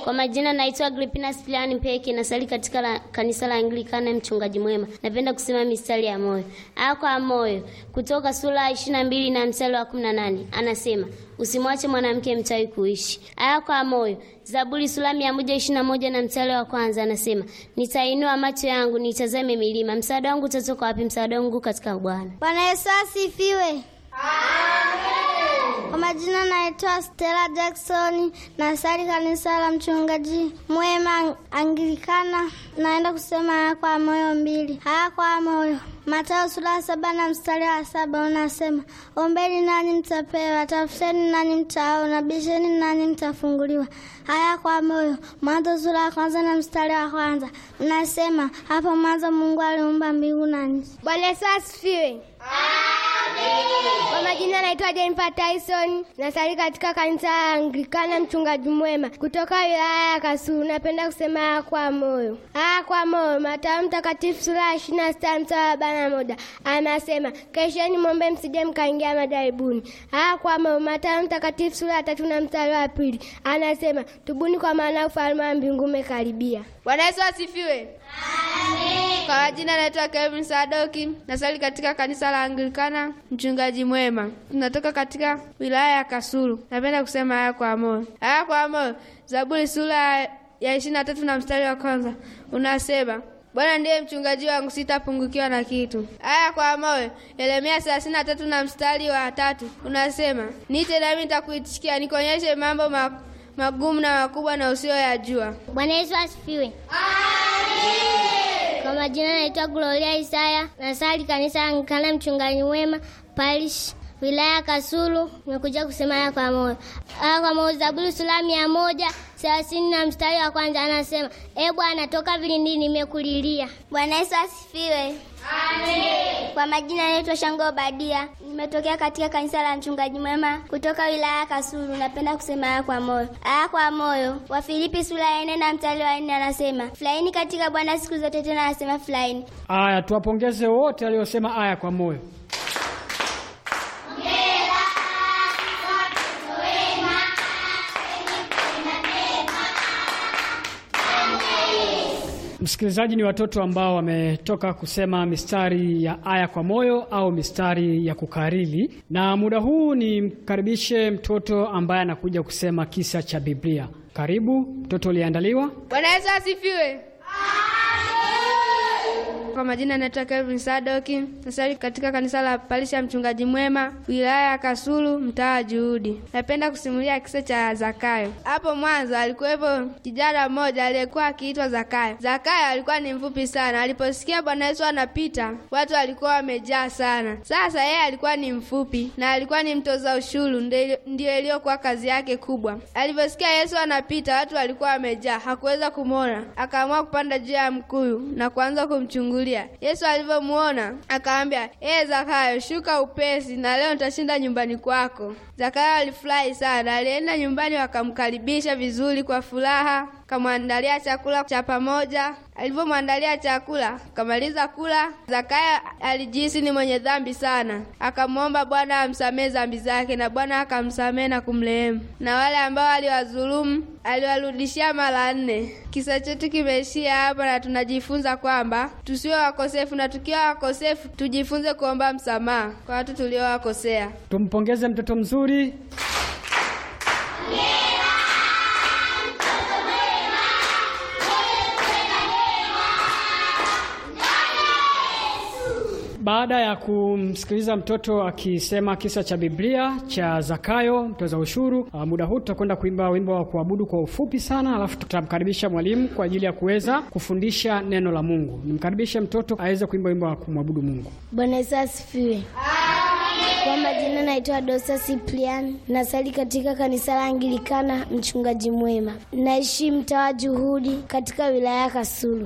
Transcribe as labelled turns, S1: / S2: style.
S1: Kwa majina naitwa Agripina Siliani Mpeki, nasali katika la, kanisa la Anglikana mchungaji mwema. Napenda kusema mistari ya moyo. Aya kwa moyo kutoka sura ishirini na mbili na mstari wa kumi na nane anasema usimwache mwanamke mchawi kuishi. Aya kwa moyo Zaburi sura mia moja ishirini na moja na mstari wa kwanza anasema nitainua macho yangu nitazame milima, msaada wangu utatoka wapi? Msaada wangu katika Bwana.
S2: Bwana Yesu asifiwe. Kwa majina naitwa Stella Jackson, nasali kanisa la mchungaji mwema Anglikana. Naenda kusema haya kwa moyo mbili. Haya kwa moyo, Mathayo sura ya saba na mstari wa saba unasema, ombeni nanyi mtapewa, tafuteni nanyi mtaona, bisheni nanyi mtafunguliwa. Haya kwa moyo, Mwanzo sura ya kwanza na mstari wa kwanza unasema, hapo mwanzo Mungu aliumba mbingu na nchi.
S3: Bwana Yesu asifiwe. Kwa majina naitwa Jennifer Tyson, nasali katika kanisa la Anglikana mchungaji mwema kutoka wilaya ya Kasulu. Napenda kusema haya kwa moyo. Haya kwa moyo, Mathayo mtakatifu sura ya ishirini na sita mstari wa arobaini na moja anasema kesheni mwombe msije mkaingia majaribuni. Haya kwa moyo, Mathayo mtakatifu sura ya tatu na mstari wa pili anasema tubuni, kwa maana ufalme wa mbingu umekaribia.
S4: Bwana Yesu asifiwe. Kwa majina naitwa Kevin Sadoki, nasali katika kanisa la Anglikana mchungaji mwema. Tunatoka katika wilaya ya Kasulu. Napenda kusema haya kwa moyo. Haya kwa moyo, Zaburi sura ya ishirini na tatu na mstari wa kwanza unasema Bwana ndiye mchungaji wangu, sitapungukiwa na kitu. Haya kwa moyo, Yeremia thelathini na tatu na mstari wa tatu unasema niite nami nitakuitikia, nikuonyeshe mambo ma magumu na makubwa na usiyoyajua.
S2: Bwana Yesu asifiwe. Kwa majina naitwa Gloria Isaya, nasali kanisa Anglikana mchungaji mwema parish wilaya ya Kasulu. Nimekuja kusema haya kwa moyo. Haya kwa moyo, Zaburi sura mia moja thelathini na mstari wa kwanza anasema, e Bwana, toka vilindini nimekulilia. Bwana Yesu asifiwe. Kwa majina naitwa Shango Obadia, nimetokea katika kanisa la mchungaji mwema kutoka wilaya ya Kasulu. Napenda kusema haya kwa moyo. Haya kwa moyo, Wafilipi sura ya nne na mstari wa nne anasema furahini katika Bwana siku zote, tena anasema furahini.
S5: Aya, tuwapongeze wote waliosema aya kwa moyo. Msikilizaji, ni watoto ambao wametoka kusema mistari ya aya kwa moyo au mistari ya kukariri, na muda huu ni mkaribishe mtoto ambaye anakuja kusema kisa cha Biblia. Karibu mtoto uliandaliwa.
S4: Bwana Yesu asifiwe. Kwa majina naitwa Kelvin Sadoki, nasali katika kanisa la Palisha mchungaji mwema, wilaya ya Kasulu, mtaa wa Juhudi. Napenda kusimulia kisa cha Zakayo. Hapo mwanzo alikuwepo kijana mmoja aliyekuwa akiitwa Zakayo. Zakayo alikuwa ni mfupi sana. Aliposikia Bwana Yesu anapita, watu walikuwa wamejaa sana. Sasa yeye alikuwa ni mfupi na alikuwa ni mtoza ushuru, ndiyo iliyokuwa kazi yake kubwa. Aliposikia Yesu anapita, watu walikuwa wamejaa, hakuweza kumwona. Akaamua kupanda juu ya mkuyu na kuanza kumchungulia Yesu alivyomuona akamwambia, ee Zakayo, shuka upesi, na leo nitashinda nyumbani kwako. Zakayo alifurahi sana. Alienda nyumbani, wakamkaribisha vizuri kwa furaha, kamwandalia chakula cha pamoja. Alivyomwandalia chakula, kamaliza kula, Zakayo alijihisi ni mwenye dhambi sana. Akamwomba Bwana amsamehe dhambi zake, na Bwana akamsamehe na kumrehemu, na wale ambao aliwadhulumu aliwarudishia mara nne. Kisa chetu kimeishia hapa, na tunajifunza kwamba tusiwe wakosefu, na tukiwa wakosefu tujifunze kuomba msamaha kwa watu tuliowakosea.
S5: Tumpongeze mtoto mzuri. Baada ya kumsikiliza mtoto akisema kisa cha Biblia cha Zakayo mtoza ushuru, uh, muda huu tutakwenda kuimba wimbo wa kuabudu kwa ufupi sana, alafu tutamkaribisha mwalimu kwa ajili ya kuweza kufundisha neno la Mungu. Nimkaribishe mtoto aweze kuimba wimbo wa kumwabudu Mungu.
S2: Bwana Yesu asifiwe. Kwa majina naitwa Dosa Cyprian, nasali katika kanisa la Anglikana mchungaji mwema, naishi mtaa wa Juhudi katika wilaya ya Kasulu.